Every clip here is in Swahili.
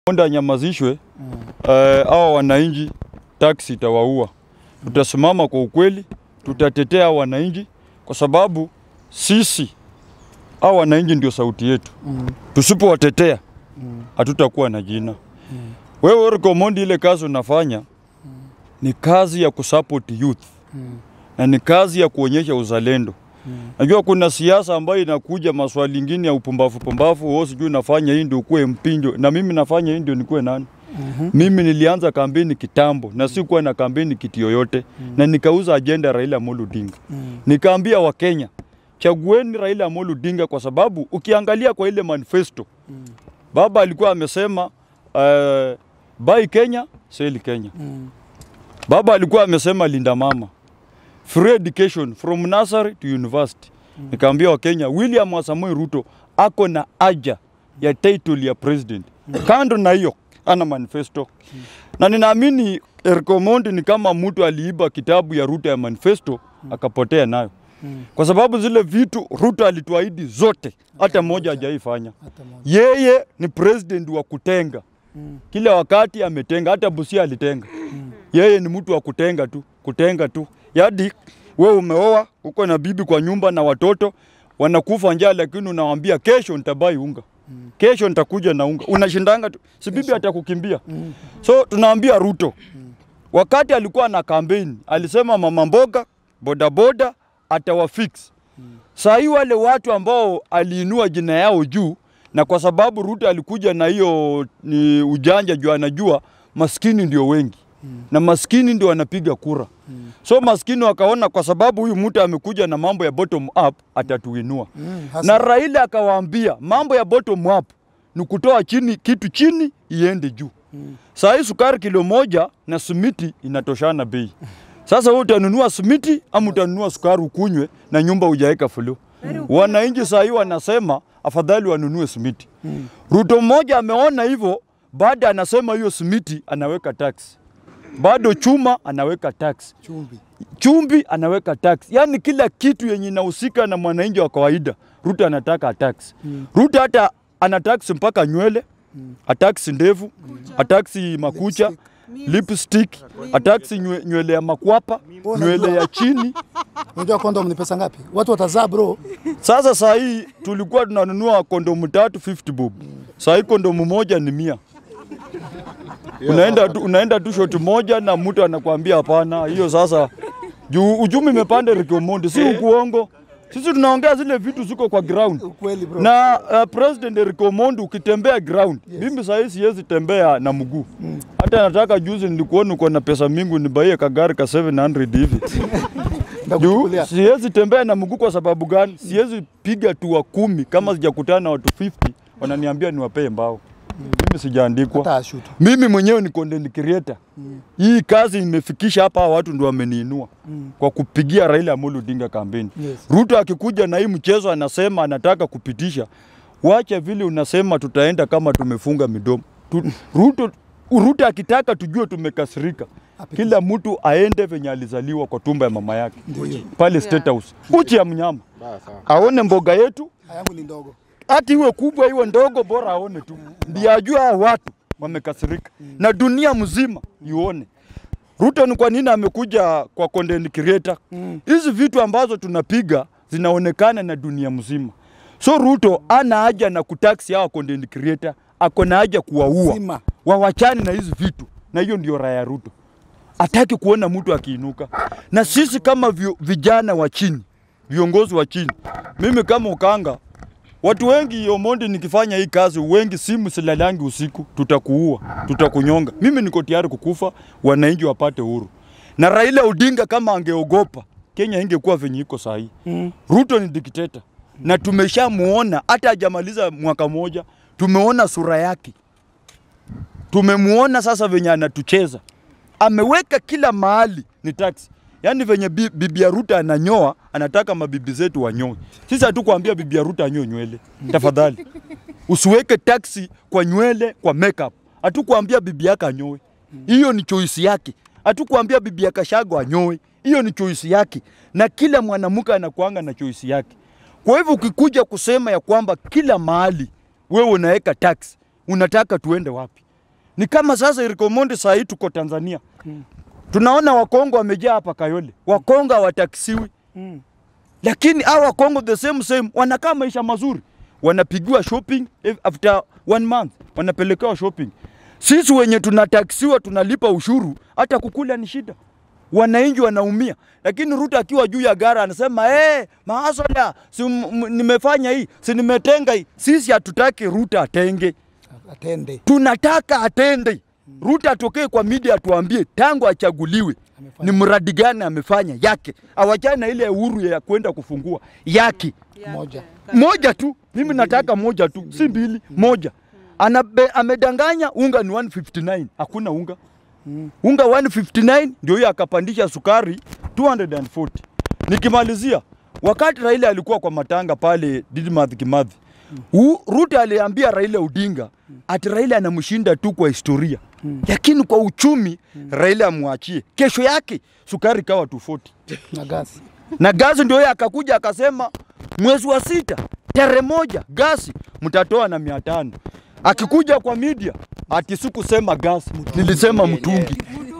Onda anyamazishwe eh, hawa wananchi taksi itawaua. Tutasimama kwa ukweli, tutatetea hawa wananchi kwa sababu sisi hawa wananchi ndio sauti yetu. Tusipowatetea hatutakuwa na jina. Wewe Eric Omondi, ile kazi unafanya ni kazi ya kusupport youth na ni kazi ya kuonyesha uzalendo. Najua kuna siasa ambayo inakuja maswali ingine ya upumbavu pumbavu, wewe sijui unafanya hii ndio ukuwe mpinjo, na mimi nafanya hii ndio nikuwe nani? Mimi nilianza kampeni kitambo na sikuwa na kampeni kiti yoyote na nikauza ajenda ya Raila Amolo Odinga. Nikaambia Wakenya, chagueni Raila Amolo Odinga kwa sababu ukiangalia kwa ile manifesto baba alikuwa amesema uh, buy Kenya, sell Kenya. Baba alikuwa amesema linda mama, free education from nursery to university. Nikaambia Wakenya, William Samoei Ruto ako na haja ya title ya president. Kando na hiyo ana manifesto na ninaamini Eric Omondi ni kama mtu aliiba kitabu ya Ruto ya manifesto akapotea nayo, kwa sababu zile vitu Ruto alituahidi zote, hata moja hajaifanya. Hata moja. Yeye ni president wa kutenga kila wakati ametenga, hata Busia alitenga. Yeye ni mtu wa kutenga tu, kutenga tu. Yadi wewe umeoa, uko na bibi kwa nyumba na watoto wanakufa njaa, lakini unawaambia kesho nitabai unga, kesho nitakuja na unga. Unashindanga tu, si bibi atakukimbia. So tunaambia Ruto, wakati alikuwa na kampeni alisema mama mboga, bodaboda atawafix. Saa hii wale watu ambao aliinua jina yao juu, na kwa sababu Ruto alikuja na hiyo ni ujanja juu anajua maskini ndio wengi na maskini ndio wanapiga kura. So maskini wakaona kwa sababu huyu mtu amekuja na mambo ya bottom up atatuinua. Mm, hasa. Na Raila akawaambia mambo ya bottom up ni kutoa chini kitu chini iende juu. Saa hii sukari kilo moja na simiti inatoshana bei. Sasa wewe utanunua simiti ama utanunua sukari ukunywe na nyumba hujaweka fulu. Wananchi saa hii wanasema afadhali wanunue simiti. Ruto mmoja ameona hivyo, baada anasema hiyo simiti anaweka tax, bado chuma anaweka tax, Chumvi. chumvi anaweka tax, yaani kila kitu yenye inahusika na mwananchi wa kawaida Ruto anataka tax. Ruto hata ana tax mpaka nywele, atax ndevu, atax makucha, lipstick, atax nywe- nywele ya makwapa, nywele ya chini. Unajua kondom ni pesa ngapi? Watu watazaa bro. Sasa saa hii tulikuwa tunanunua kondomu tatu 50 bob. Saa hii kondomu moja ni mia. Unaenda tu, unaenda tu shoti moja na mtu anakuambia hapana. Hiyo sasa juu uchumi imepanda Rick Omondi, si ukuongo. Sisi tunaongea zile vitu ziko kwa ground. Ukweli bro. Na uh, President Eric Omondi ukitembea ground, mimi saa hii siwezi tembea na mguu. Hata nataka juzi nilikuona uko na pesa mingi nibaie kagari ka 700 hivi. Juu Ndakuchukulia. siwezi tembea na mguu kwa sababu gani? Siwezi piga tua kumi kama sijakutana na watu 50 wananiambia niwapee mbao. Mimi sijaandikwa. Hata ashutu. Mimi mwenyewe ni content creator. Hii kazi imefikisha hapa, hawa watu ndio wameniinua kwa kupigia Raila Amolo Odinga kampeni. Yes. Ruto akikuja na hii mchezo anasema anataka kupitisha, wacha vile unasema tutaenda kama tumefunga midomo. Tu, Ruto, Ruto akitaka tujue tumekasirika, kila mtu aende venye alizaliwa kwa tumba ya mama yake pale State House, uchi ya mnyama aone mboga yetu Yangu ni ndogo. hati iwe kubwa iwe ndogo, bora aone tu, ndiye ajue hao watu wamekasirika na dunia mzima ione. Ruto ni kwa nini amekuja kwa content creator? Hizi vitu ambazo tunapiga zinaonekana na dunia mzima, so Ruto ana haja na kutaksi hawa content creator, ako na haja kuwaua, Zima. wawachane na hizi vitu, na hiyo ndio raya ya Ruto hataki kuona mtu akiinuka. Na sisi kama vi, vijana wa chini, viongozi wa chini, mimi kama Ukanga, watu wengi Omondi, nikifanya hii kazi, wengi simu silalangi usiku, tutakuua, tutakunyonga. Mimi niko tayari kukufa, wananchi wapate uhuru. Na Raila Odinga kama angeogopa, Kenya ingekuwa venye iko saa hii. Ruto ni dikteta na tumeshamuona, hata hajamaliza mwaka moja, tumeona sura yake tumemuona sasa venye anatucheza, ameweka kila mahali ni taksi. Yaani venye bi- bibi ya Ruto ananyoa, anataka mabibi zetu wanyoe. Sisi hatukuambia bibi ya Ruto anyoe nywele, tafadhali usiweke taksi kwa nywele, kwa makeup. Hatukuambia bibi yake anyoe, hiyo ni choice yake. Hatukuambia bibi ya Kashago anyoe, hiyo ni choice yake, na kila mwanamke anakuanga na choice yake. Kwa hivyo ukikuja kusema ya kwamba kila mahali wewe unaweka tax, unataka tuende wapi? Ni kama sasa Eric Omondi saa hii tuko Tanzania. Tunaona Wakongo wamejaa hapa Kayole. Wakongo hawataksiwi. Mm. Lakini hao Wakongo the same same wanakaa maisha mazuri. Wanapigiwa shopping if- after one month wanapelekewa shopping. Sisi wenye tunataksiwa tunalipa ushuru, hata kukula ni shida. Wananchi wanaumia, lakini Ruto akiwa juu ya gara anasema hey, maasola si m- m- nimefanya hii si nimetenga hii. Sisi hatutaki Ruto atenge, Atende. tunataka atende. Ruto atokee kwa media atuambie tangu achaguliwe Amefanya. ni mradi gani amefanya yake, awachane na ile uhuru ya kwenda kufungua yake Moja. moja tu. Mimi nataka moja tu, si mbili, moja. Anabe, amedanganya unga ni 159, hakuna unga unga 159 ndio hiyo akapandisha sukari 240. Nikimalizia, wakati Raila alikuwa kwa matanga pale Didmath Kimathi, U- Ruto aliambia Raila Odinga ati Raila anamshinda tu kwa historia, lakini kwa uchumi Raila amwachie. Kesho yake sukari kawa 240 Na gasi. na gasi ndio yeye akakuja akasema mwezi wa sita tarehe moja gasi mtatoa na mia tano. Akikuja kwa media ati sikusema gasi, nilisema mtungi.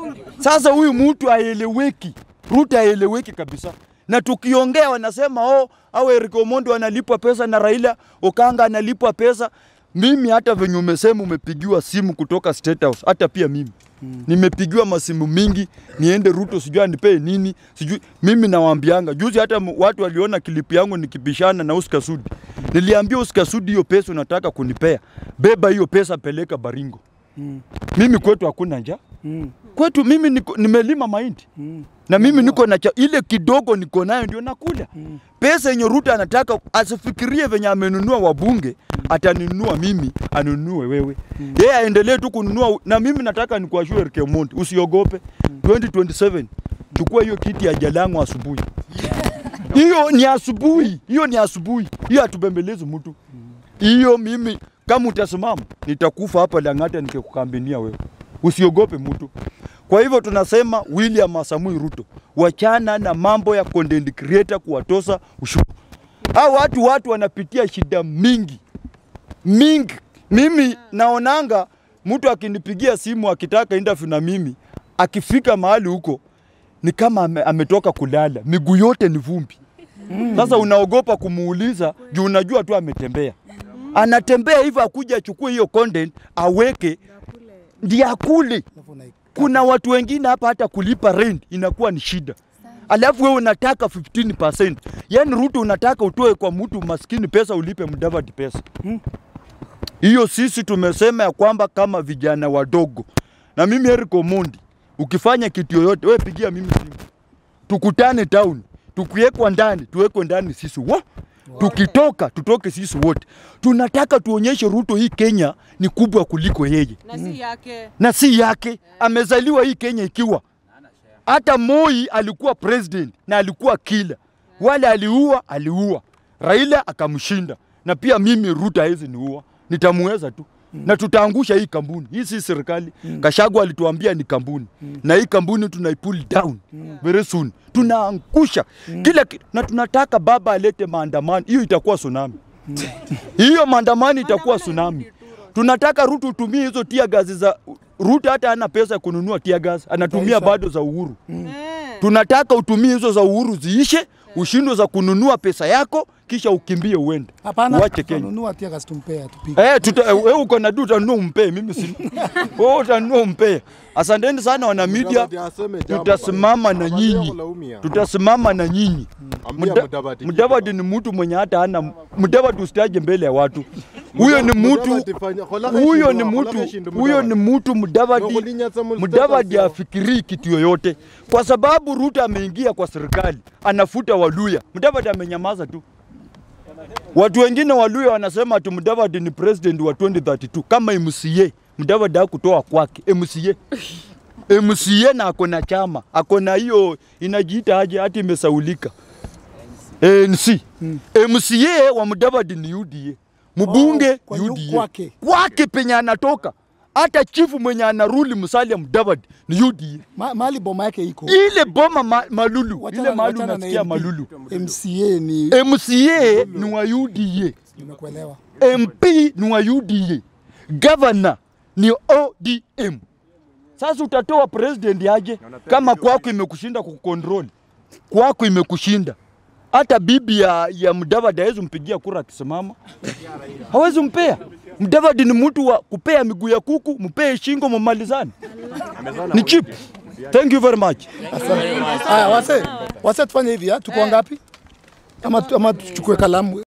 Sasa huyu mtu haeleweki, Ruto haeleweki kabisa, na tukiongea wanasema oh, au Eric Omondi analipwa pesa na Raila Okanga analipwa pesa. Mimi hata venye umesema umepigiwa simu kutoka State House, hata pia mimi nimepigiwa masimu mingi, niende Ruto sijui anipee nini sijui. Mimi nawaambianga juzi, hata m- watu waliona klipu yangu nikibishana na Oscar Sudi, niliambia Oscar Sudi, hiyo pesa unataka kunipea, beba hiyo pesa, peleka Baringo. Mm. Mimi kwetu hakuna njaa Mm. kwetu mimi niko, nimelima mahindi Mm. na mimi niko na cha, ile kidogo niko nayo ndio nakula. Mm. Pesa yenye Ruto anataka asifikirie venye amenunua wabunge, atanunua mimi, anunue wewe. Yeye aendelee tu kununua, na mimi nataka nikuashue Eric Omondi, usiogope 2027 chukua hiyo kiti ya Jalango asubuhi. Hiyo ni asubuhi, hiyo ni asubuhi, hiyo hatubembelezi mtu. Hiyo mimi kama utasimama nitakufa hapa Lang'ata nikikukambania wewe. Usiogope mtu. Kwa hivyo tunasema William Samoei Ruto, wachana na mambo ya content creator kuwatosa ushuru. Hao watu watu wanapitia shida mingi mingi. Mimi naonanga mtu akinipigia simu akitaka interview na mimi, akifika mahali huko ni kama ame, ametoka kulala, miguu yote ni vumbi. Sasa unaogopa kumuuliza juu unajua tu ametembea. Anatembea hivyo akuja achukue hiyo content aweke ndiye akule. Alafu unaika- Kuna watu wengine hapa hata kulipa rent inakuwa ni shida, alafu wewe unataka 15%. Yani Ruto unataka utoe kwa mtu maskini pesa ulipe Mudavadi pesa hiyo. Sisi tumesema ya kwamba kama vijana wadogo, na mimi Eric Omondi, ukifanya kitu yoyote, wewe pigia mimi simu, tukutane town, tukiwekwa ndani tuwekwe ndani sisi wa tukitoka tutoke sisi wote. Tunataka tuonyeshe Ruto hii Kenya ni kubwa kuliko yeye na si yake. na si yake. Amezaliwa hii Kenya ikiwa hata Moi alikuwa president na alikuwa kila wale aliua, aliua Raila akamshinda, na pia mimi Ruto hawezi niua, nitamuweza tu na tutaangusha hii kampuni. Hii si serikali. Kashagu alituambia ni kampuni na hii kampuni tunaipull down very soon, tunaangusha kila ki... na tunataka baba alete maandamano, hiyo itakuwa tsunami hiyo maandamano itakuwa tsunami. Tunataka Ruto utumie hizo tia gazi za Ruto, hata hana pesa ya kununua tia gazi, anatumia Taifa. bado za Uhuru. Eh. Tunataka utumie hizo za Uhuru ziishe, ushindwe za kununua pesa yako, kisha ukimbie uende Hapana, uache Kenya. tununua tia gas tumpee atupige. Eh, tuta, eh, wewe uko na du utanunua umpee, mimi si wewe utanunua umpee. Asanteni sana wana media, Mudavadi aseme jambo tutasimama na bana. nyinyi, Angalia kulaumia. tutasimama na nyinyi. Ambia Muda- Mudavadi kitu Mudavadi ni mtu mwenye hata hana Mudavadi, usitaje mbele ya watu. Huyo ni mtu Mudavadi fanya- kolaka huyo ni shindwa, kolaka mtu shindwa huyo ni Mudavadi. mtu Mudavadi. Wakulinyatsa mu Mudavadi status afikirii kitu yoyote, kwa sababu Ruto ameingia kwa serikali anafuta Waluya. Mudavadi amenyamaza tu. Watu wengine Waluya wanasema ati Mudavadi ni president wa 2032 kama MCA. Mudavadi hakutoa kwake MCA. MCA na ako na chama, ako na hiyo inajiita aje, hati imesaulika ANC. MCA wa Mudavadi ni UDA, mbunge Oh, kwa yu- UDA kwake. kwake penye anatoka. Hata chifu mwenye anaruli Musalia Mudavadi ni UDA. Ma, mahali boma yake iko. Ile boma ma, Malulu, Wachana- ile mahali wachana na unasikia MP. Malulu. MCA ni MCA ni wa UDA. nimekuelewa. MP ni wa UDA, governor ni ODM. Sasa utatoa president aje kama kwako imekushinda kukontrol, kwako imekushinda. Hata bibi ya, ya Mudavadi hawezi mpigia kura akisimama, hawezi mpea. Mudavadi ni mtu wa kupea miguu ya kuku, mpee shingo, mumalizane. Ni cheap. Thank you very much. Haya, wase wase, tufanye hivi, ah, tuko ngapi? Ama ama tuchukue kalamu